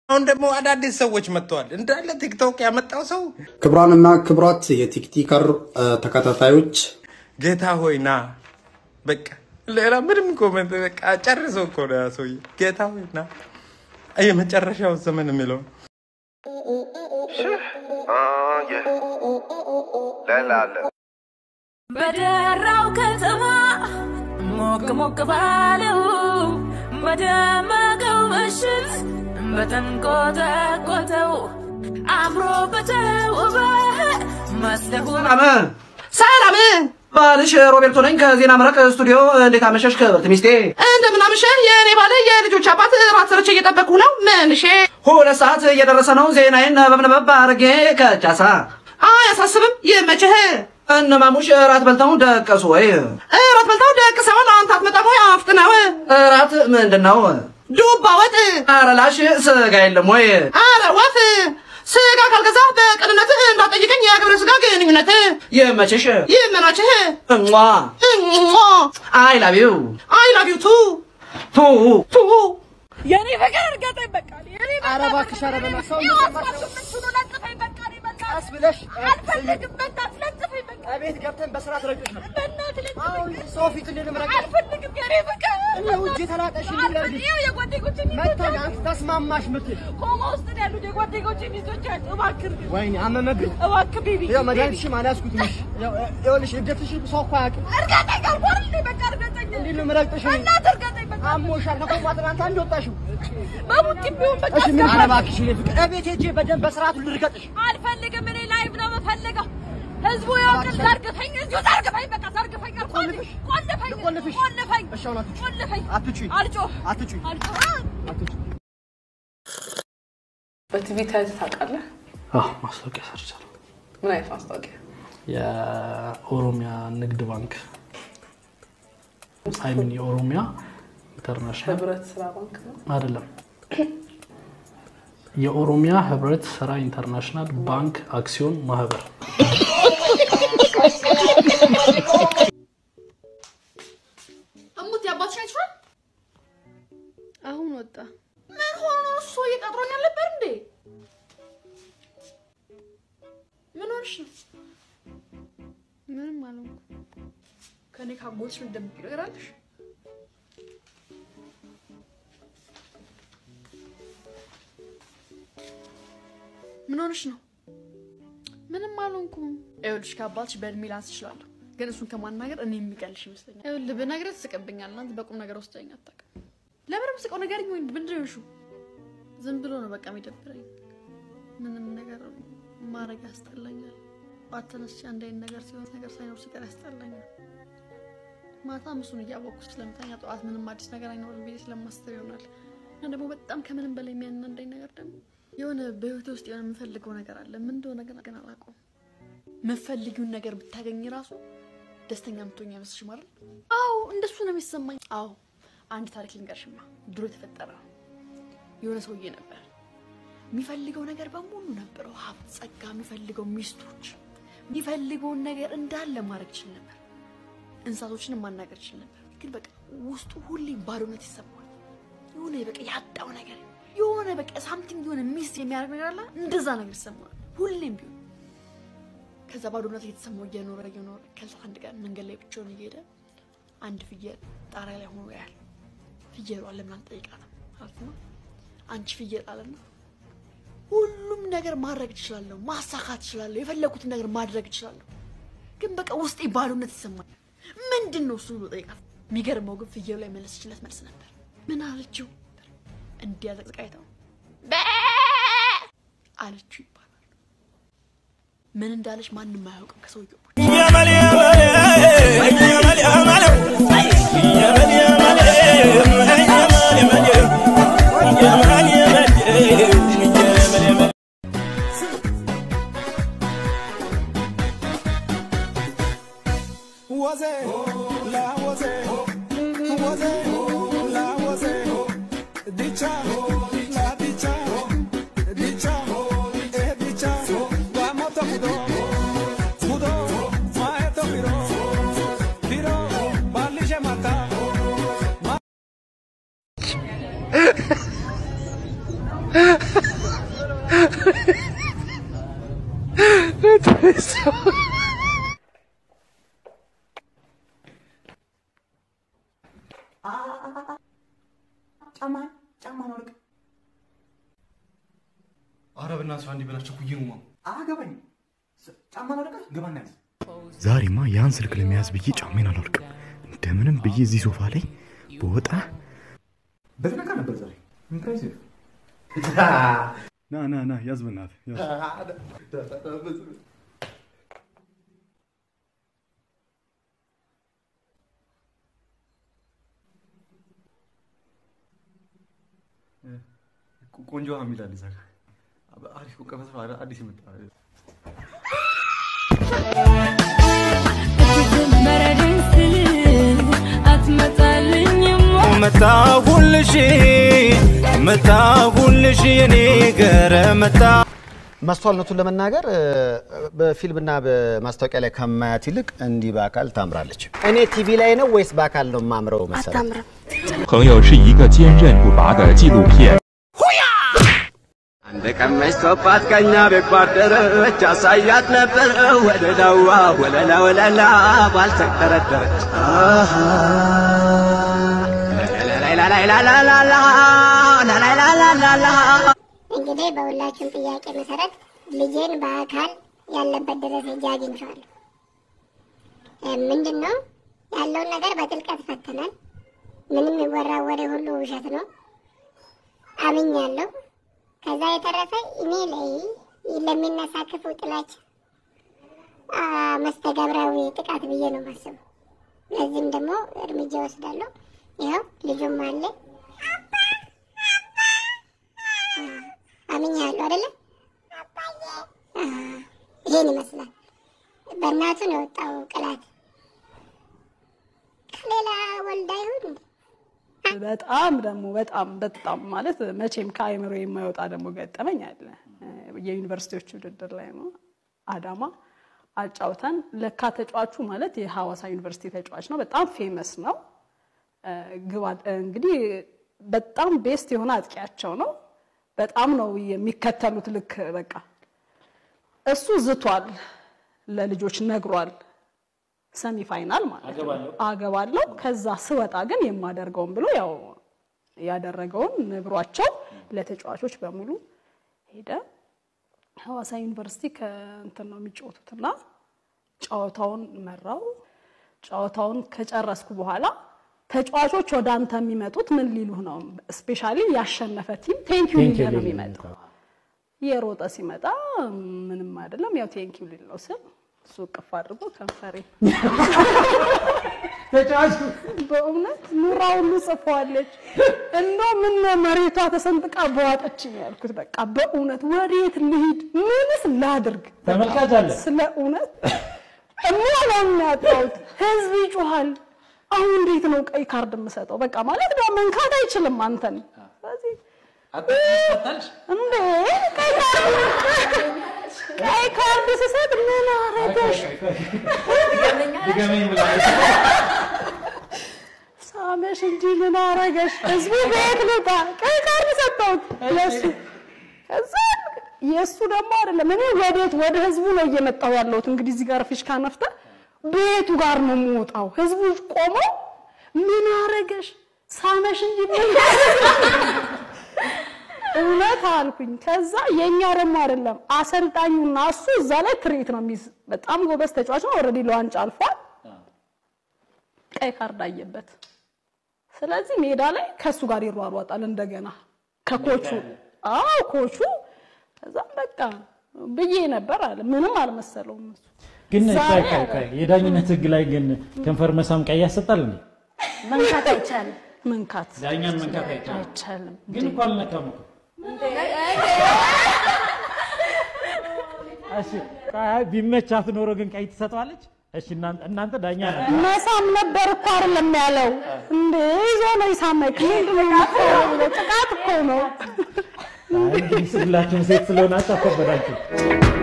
አሁን ደግሞ አዳዲስ ሰዎች መጥተዋል። እንዳለ ቲክቶክ ያመጣው ሰው ክቡራንና ክቡራት የቲክቲከር ተከታታዮች ጌታ ሆይ ና በቃ ሌላ ምንም ኮመንት በቃ ጨርሶ እኮ ነው ያ ሰውዬ። ጌታ ሆይ ና የመጨረሻው ዘመን የሚለው በደራው ከተማ ሞቅ ሞቅ ባለው በደመቀው ምሽት በተንቆጠቆጠው አምሮ በተውበ መስለሁ ሰላም ሰላም ባልሽ ሮቤርቶ ነኝ ከዜና መረቅ ስቱዲዮ። እንዴት አመሸሽ ክብርት ሚስቴ? እንደምን አመሸህ የኔ ባለ የልጆች አባት። ራት ሰርቼ እየጠበቅኩ ነው። ምንሽ ሁለት ሰዓት እየደረሰ ነው። ዜናዬን ነበብነበብ አድርጌ ከቻሳ አያሳስብም። ይመችህ። እነማሙሽ እራት በልተው ደቀሱ ወይ? እራት በልተው ደቅሰዋል። አንተ አትመጣም ወይ? አፍጥነው። እራት ምንድን ነው? ዱባ ወጥ። ኧረ ላሽ ስጋ የለም ወይ? ኧረ ወፍ ስጋ ካልገዛ በቅንነት እንዳጠይቀኝ የግብረ ስጋ ግንኙነት ይመችሽ ይመናችህ እሟ እሟ አይ ላቭ ዩ አይ ላቭ ዩ ቱ ቱ ቱ የኔ ፍቅር እርገጠኝ በቃ የኔ ኧረ እባክሽ ኧረ በእናትሽ ሰው ለጥፈኝ በቃ እኔ በቃ ቀስ ብለሽ አልፈልግም በእናትህ ለጥፈኝ በቃ ቤት ገብተን በስርዓት ረግጦሽ ነው። በእናትህ አሁን ለጥፈኝ ሰው ፊት እንድንረግ አልፈልግም የኔ ፍቅር እኔ ውጭ ተላጠሽ እንዲለርግሽ ይኸው የጓደኞቼ መጥተው ሚስቶች አንቺ ተስማማሽ ምትል ኮማ ውስጥ ነው ያሉት የጓደኞቼ ሚስቶች አሉ። እባክህ እርግጥ፣ ወይኔ አመመብኝ። እባክህ ቤቢ ያው መድኃኒትሽም አልያዝኩትም። እሺ ያው ይኸውልሽ እድገትሽ ሰው እኮ አያውቅም። እርገጠኝ አልኩህ አይደል? በቃ እርገጠኝ እንዴት ነው የምረግጥሽ? እኔ? በእናትህ እርገጠኝ በቃ አሞሻል። ከኮማ ትናንት አንድ ወጣሽው። በቡጢም ቢሆን በቃ እሺ ምን ኧረ አስገባኝ። እባክሽ እኔ ፍቅር እቤት ሄጄ በደንብ በስርዓቱ ልርገጥሽ። አልፈልግም። እኔ ላይቭ ነው የምፈልገው። ህዝቡ ያውቅን። ዘርግፈኝ፣ እዚሁ ዘርግፈኝ፣ በቃ ዘርግፈኝ። አልኩህ አይደል? ቆልፍሽ? ቆልፈኝ፣ ልቆልፍሽ? ቆልፈኝ፣ እሺ አሁን አትጩ ቆልፈኝ። አትጩኝ አልጮህ፣ አትጩኝ አልጮህ። አትጩኝ። በቲቪ ታይተህ ታውቃለህ? አዎ ማስታወቂያ ሰርቻለሁ። ምን አይነት ማስታወቂያ? የኦሮሚያ ንግድ ባንክ አይሚን የኦሮሚያ ኢንተርናሽናል ህብረት ስራ ባንክ ነው። አይደለም፣ የኦሮሚያ ህብረት ስራ ኢንተርናሽናል ባንክ አክሲዮን ማህበር እሙት የአባትሽ አይችሏል። አሁን ወጣ። ምን ሆኖ ነው? እሱ እየቀጥሮኛል ነበር እንዴ? ምን ሆንሽ ነው? ምንም አልሆንኩም። ከኔ ካጎትሽ የምትደብቂው ነገር አለሽ? ምን ሆንሽ ነው? ምንም አልሆንኩም። ይኸውልሽ ከአባትሽ በእድሜ ላንስ እችላለሁ፣ ግን እሱን ከማናገር እኔ የሚቀልሽ ይመስለኛል። ይኸውልህ ብነግርህ ትስቅብኛል። እናንተ በቁም ነገር ወስደኝ አታውቅም። ለምን ምስቀው ነገር ወይ ምንድን ነው የሆንሽው? ዝም ብሎ ነው በቃ የሚደብረኝ። ምንም ነገር ማድረግ ያስጠላኛል። ጠዋት ተነስቼ አንድ አይነት ነገር ሲሆን ነገር ሳይኖር ሲቀር ያስጠላኛል። ማታ እሱን እያወቅኩ ስለምተኛ ጠዋት ምንም አዲስ ነገር አይኖርም ብዬ ስለማስብ ይሆናል። እና ደግሞ በጣም ከምንም በላይ የሚያናንደኝ ነገር ደግሞ የሆነ በህይወቴ ውስጥ የሆነ የምፈልገው ነገር አለ። ምን እንደሆነ ግን ግን አላውቀውም። የምትፈልጊውን ነገር ብታገኝ ራሱ ደስተኛ የምትሆኝ አይመስልሽ ማለት አዎ እንደሱ ነው የሚሰማኝ። አዎ አንድ ታሪክ ልንገርሽማ ድሮ የተፈጠረ ነው የሆነ ሰውዬ ነበር የሚፈልገው ነገር በሙሉ ነበረው ሀብት ጸጋ የሚፈልገው ሚስቶች የሚፈልገውን ነገር እንዳለ ማድረግ ይችል ነበር እንስሳቶችንም ማናገር ይችል ነበር ግን በቃ ውስጡ ሁሌ ባዶነት ይሰማዋል የሆነ በቃ ያጣው ነገር የሆነ በቃ ሳምቲንግ የሆነ ሚስ የሚያደርግ ነገር አለ እንደዛ ነገር ይሰማዋል ሁሌም ቢሆን ከዛ ባዶነት እየተሰማው እየኖረ እየኖረ ከዛ አንድ ቀን መንገድ ላይ ብቻውን እየሄደ አንድ ፍየል ጣሪያ ላይ ሆኖ ያያል ፍየሏ ለምን አልጠይቃትም ማለት ነው አንቺ ፍየል አለና ሁሉም ነገር ማድረግ እችላለሁ ማሳካት እችላለሁ የፈለኩትን ነገር ማድረግ እችላለሁ ግን በቃ ውስጤ ባዶነት ይሰማል ምንድን ነው እሱ ብሎ ጠይቃት የሚገርመው ግን ፍየሉ ላይ መለሰችለት መልስ ነበር ምን አለችው እንዲያዘቅዝቅ አይተው በ አለችው ይባላል ምን እንዳለች ማንም አያውቅም ከሰውየው Mudo, mudo, mudo, ኧረ በእናትህ አንዴ በላቸው ኩዬ ነው አገባኝ ጫማ ላውልቅ ግባና ያዝ ዛሬማ ያን ስልክ ለመያዝ ብዬ ጫሜን አላወልቅም። እንደምንም ብዬ እዚህ ሶፋ ላይ በወጣ በትነካ ነበር ዛሬ ኢምፕሬሲቭ ና ና ና ያዝ በእናትህ ያዝ። ቆንጆ ሀሚል አለ እዛ ጋር አሪፍ ቀመስ አዲስ የመጣ መረደኝ ስል አትመጣልኝም መጣሁልሽ መጣሁልሽ የኔ ገረ መጣ ማስተዋልነቱን ለመናገር እ፣ በፊልምና በማስታወቂያ ላይ ከማያት ይልቅ እንዲህ በአካል ታምራለች። እኔ ቲቪ ላይ ነው ወይስ በአካል ነው ማምረው መሰለህ? አታምርም። 朋友是一个坚韧不拔的纪录片。 አንድ ቀን መሽቶባት ከኛ ቤት ባደረች አሳያት ነበር ወለላዋ ወለላ ወለላ ባልተቀረደረች እንግዲህ በሁላችሁም ጥያቄ መሰረት ልጄን በአካል ያለበት ድረስ ሄጄ አግኝቼዋለሁ። እ፣ ምንድን ነው ያለውን ነገር በጥልቀት ፈትነን፣ ምንም የሚወራ ወሬ ሁሉ ውሸት ነው አምኛለሁ። ከዛ የተረፈ እኔ ላይ ለሚነሳ ክፉ ጥላቻ አ፣ መስተጋብራዊ ጥቃት ብዬ ነው የማስበው። ለዚህም ደግሞ እርምጃ ወስዳለሁ። ይኸው ልጁም አለ አምኛለሁ አይደለ? አ፣ ይሄን ይመስላል። በእናቱ ነው የወጣው ቅላት። ከሌላ ወልዳ ይሁን እንዴ? በጣም ደግሞ በጣም በጣም ማለት መቼም ከአእምሮ የማይወጣ ደግሞ ገጠመኝ አለ። የዩኒቨርሲቲዎች ውድድር ላይ ነው አዳማ አጫውተን ለካ ተጫዋቹ ማለት የሐዋሳ ዩኒቨርሲቲ ተጫዋች ነው። በጣም ፌመስ ነው። ግባ እንግዲህ በጣም ቤስት የሆነ አጥቂያቸው ነው። በጣም ነው የሚከተሉት። ልክ በቃ እሱ ዝቷል፣ ለልጆች ነግሯል። ሰሚ ፋይናል ማለት ነው አገባለሁ። ከዛ ስወጣ ግን የማደርገውን ብሎ ያው ያደረገውን ነግሯቸው ለተጫዋቾች በሙሉ ሄደ። ሐዋሳ ዩኒቨርሲቲ ከእንትን ነው የሚጫወቱትና ጨዋታውን መራው። ጨዋታውን ከጨረስኩ በኋላ ተጫዋቾች ወደ አንተ የሚመጡት ምን ሊሉህ ነው? ስፔሻሊ ያሸነፈ ቲም ቴንኪዩ ሊልህ ነው የሚመጣው። የሮጠ ሲመጣ ምንም አይደለም፣ ያው ቴንኪዩ ሊል ነው ስል እሱ እቅፍ አድርጎ ከንፈሬ ተጫዋቹ በእውነት ኑራ ሁሉ ጽፈዋለች። እንደው ምን ነው መሬቷ ተሰንጥቃ በዋጠችኝ ያልኩት። በቃ በእውነት ወዴት ልሂድ? ምንስ ላድርግ? ተመልካች አለ። ስለ እውነት እሚሆነውን ያጣሁት ህዝብ ይጮሃል። አሁን እንዴት ነው ቀይ ካርድ የምሰጠው? በቃ ማለት ነው መንካት አይችልም አንተን። ስለዚህ እንዴ ቀይ ካርድ ቀይ ካርድ ስሰጥ ምን አረገሽ? ድገመኝ ብላለች። ሳመሽ እንጂ ምን አረገሽ? ህዝቡ ቤት ልውጣ ቀይ ካርድ ሰጠሁት ለሱ። ከዛ የእሱ ደግሞ አይደለም እኔ ወዴት ወደ ህዝቡ ነው እየመጣሁ ያለሁት። እንግዲህ እዚህ ጋር ፊሽካ ነፍተ ቤቱ ጋር ነው የምወጣው። ህዝቡ ቆሞ ምን አረገሽ? ሳመሽ እንጂ ምን እውነት አልኩኝ። ከዛ የኛ ደግሞ አይደለም አሰልጣኙና እሱ እዛ ላይ ትርኢት ነው የሚይዝ። በጣም ጎበዝ ተጫዋች ነው። ኦልሬዲ ለዋንጫ አልፏል። ቀይ ካርድ አየበት። ስለዚህ ሜዳ ላይ ከእሱ ጋር ይሯሯጣል እንደገና ከኮቹ አዎ ኮቹ ከዛም በቃ ብዬ ነበር አለ። ምንም አልመሰለውም እሱ። ግን ዛሬ ቆይ ቆይ ቆይ የዳኝነት ህግ ላይ ግን ከንፈር መሳም ቀይ ያሰጣል እንዴ? መንካት አይቻልም። መንካት ዳኛን መንካት አይቻልም። አይቻልም። ግን እኮ አልነካም እኮ። እሺ ቆይ ቢመቻት ኖሮ ግን ቀይ ትሰጠዋለች? እሺ እናንተ እናንተ ዳኛ ናችሁ። መሳም ነበር እኮ አይደለም ያለው እንዴ ይዞ ነው ይሳመክ። ምንድን ነው የምትለው? ጥቃት እኮ ነው። አይ እንግዲህ ሁላችሁም ሴት ስለሆናችሁ አከበዳችሁ።